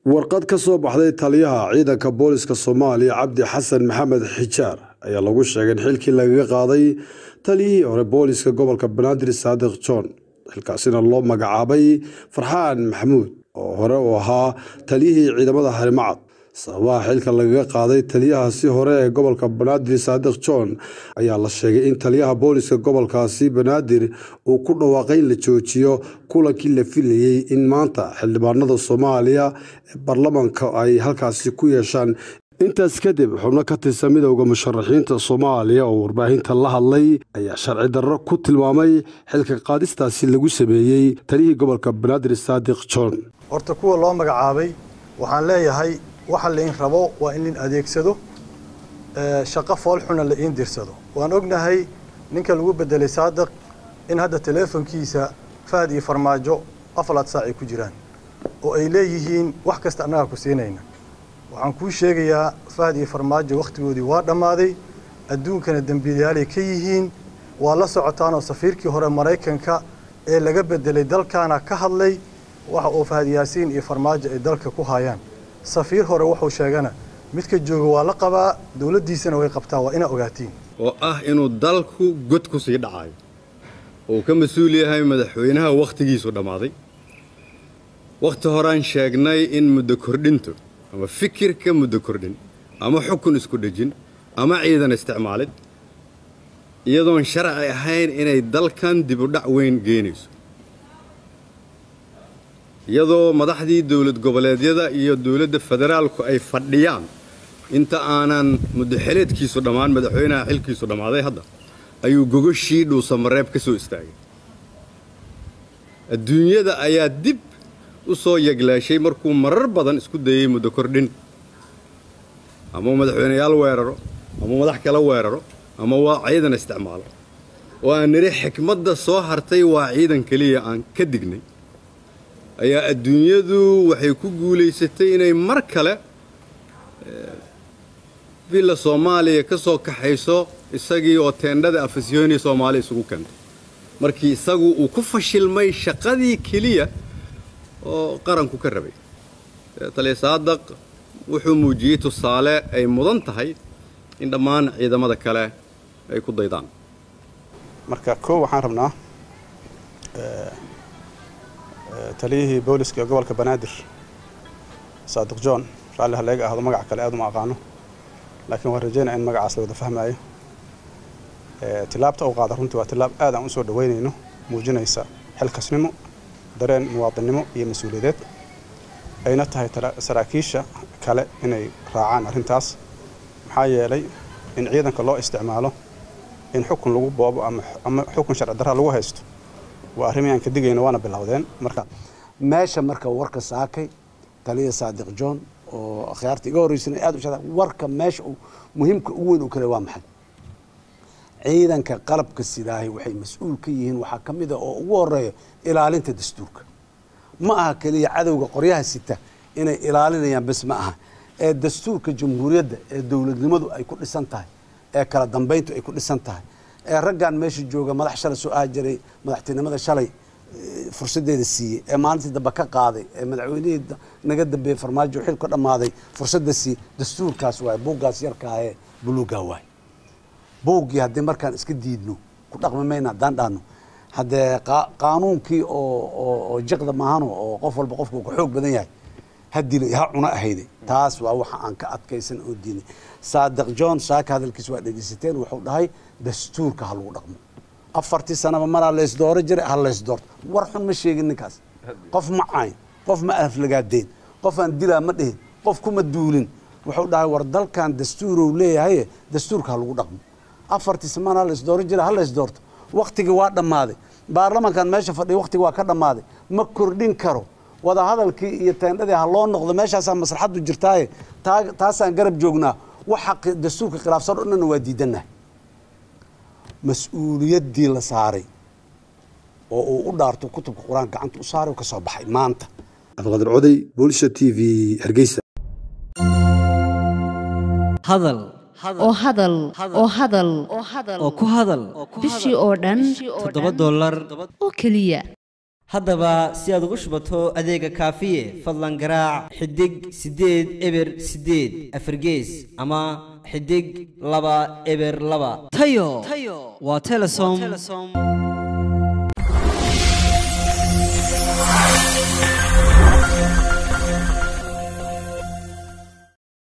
warqad ka soo baxday taliyaha ciidanka booliska soomaaliya cabdi xasan maxamed xijaar ayaa lagu sheegay in xilkii lagaga qaaday taliyihii hore booliska gobolka banaadir saadiq john xilkaasina loo magacaabay farxaan maxamuud oo hore u ahaa taliyihii ciidamada harimacad sababaha xilka lagaga qaaday taliyahaasi hore ee gobolka banaadir saadiq john ayaa la sheegay in taliyaha booliska gobolkaasi banaadir uu ku dhawaaqay in la joojiyo kulankii la filayey in maanta xildhibaanada soomaaliya ee baarlamaanka ay halkaasi ku yeeshaan intaas kadib xubno ka tirsan midowda musharaxiinta soomaaliya oo warbaahinta la hadlay ayaa sharci darro ku tilmaamay xilka qaadistaasi lagu sameeyey taliyihii gobolka banaadir saadiq john horta kuwa loo magacaabay waxaan leeyahay waxa lain rabo waa in lin adeegsado shaqo foolxuna la iin dirsado waan ognahay ninka lagu bedelay saadiq in hadda teleefonkiisa fahad iyo farmaajo afalaad saac ay ku jiraan oo ay leeyihiin wax kasta annagaa ku siinayna waxaan kuu sheegayaa fahad iyo farmaajo wakhtigoodii waa dhammaaday adduunkana dembiilayaalay ka yihiin waa la socotaanoo safiirkii hore maraykanka ee laga bedelay dalkaana ka hadlay waxa uu fahad yaasiin iyo farmaajo ay dalka ku hayaan safiir hore wuxuu sheegana midka jooga waa la qabaa dowladdiisana way qabtaa waa inaa ogaatiin oo ah inuu dalku god ku sii dhacayo oo uu ka mas-uul yahay madaxweynaha wakhtigiisu dhammaaday wakhti horaan sheegnay in muddo kordhintu ama fikirka muddo kordhin ama xukun isku dhejin ama ciidan isticmaalid iyadoon sharci ahayn inay dalkan dibudhac weyn geenayso iyadoo madaxdii dowlad goboleedyada iyo dowladda federaalku ay fadhiyaan inta aanan muddoxeleedkiisu dhammaan madaxweynaha xilkiisu dhammaaday hadda ayuu gogoshii dhuusamareeb ka soo istaagay adduunyada ayaa dib u soo yeglaashay markuu marar badan isku dayey muddo kordhin ama madaxweyneyaal weeraro ama madax kala weeraro ama waa ciidan isticmaalo oo aan nidhi xikmadda soo hartay waa ciidan keliya aan ka dignay ayaa adduunyadu waxay ku guulaysatay inay mar kale villa soomaaliya ka soo kaxayso isagii oo teendhada afasyooni soomaaliya isugu keentay markii isagu uu ku fashilmay shaqadii keliya oo qaranku ka rabay taliya saadaq wuxuu muujiyey tusaale ay mudan tahay in dhammaan ciidamada kale ay ku daydaan marka koo waxaan rabnaa taliyihii booliska ee gobolka banaadir saadiq john raalli haleega ahdo magac kale aad uma aqaano laakiin waan rajaynaa in magacaas la wada fahmaayo tilaabta uu qaada runtii waa tilaab aad aan u soo dhaweynayno muujinaysa xilkasnimo dareen muwaadinnimo iyo mas-uuliyadeed ayna tahay saraakiisha kale inay raacaan arrintaas maxaa yeelay in ciidanka loo isticmaalo in xukun lagu boobo ama xukun sharci darra lagu haysto waa arrimii aan ka digayno waana bilowdeen marka meesha marka warka saakay taliya saadiq john oo akhyaarta iga horreysana aad u shada warka meesha uu muhiimka ugu weyn uu kale waa maxay ciidanka qalabka sidaahay waxay mas-uul ka yihiin waxaa ka mid a oo ugu horeeya ilaalinta dastuurka ma aha keliya cadowga qoryaha sita inay ilaalinayaan bes ma aha ee dastuurka jamhuuriyadda ee dowladnimadu ay ku dhisan tahay ee kala dambayntu ay ku dhisan tahay ee raggan meesha jooga madax shalay soo ahi jiray madaxtinimada shalay fursadeeda siiyey ee maalintii dambe ka qaaday ee madaxweynihii naga dambeeyey farmaajo xil ka dhammaaday fursadda siiyey dastuurkaas waay buuggaas yarkaa ee buluugaa waay buuggii haddii markaan iska diidno ku dhaqmi mayna haddaan dhaano haddee qaanuunkii oo jiqda maahano oo qof walba qofku ka xoog badan yahay ha dilay ha cuno ahayday taas waa waxa aan ka adkaysan oo diinay saadiq john saaka hadalkiis waa dhegeysateen wuxuu dhahay dastuurka ha lagu dhaqmo afartii sanaba maraa laysdooro jiray ha laysdoorto war xun ma sheegin ninkaas qof ma cayn qof ma aflagaadeen qof aan dilaa ma dhihin qof kuma duulin wuxuu dhahay war dalkan dastuurow leeyahay dastuurka ha lagu dhaqmo afartii sanana laysdooro jiray ha laysdoorto waktigii waa dhammaaday baarlamankan meesha fadhiya waktigii waa ka dhammaaday ma kordhin karo wadahadalkii iyo teendhadii ha loo noqdo meeshaasaa maslaxaddu jirtaaye taasaan garab joognaa waxa dastuurka khilaafsan o dhanna waa diidannahay mas-uuliyaddii la saaray oo uu u dhaarto kutubka qur-aanka gacanta u saaray oo ka soo baxay maanta cabdiqaadir coday boolsha t v hargeysa hadal oo hadal oo hadal oo ku hadal bishii oo dhan toddoba dollar oo keliya haddaba si aad ugu shubato adeega kaafiye fadlan garaac xidig siddeed eber siddeed afargees ama xidig laba eber laba tayo waa telesom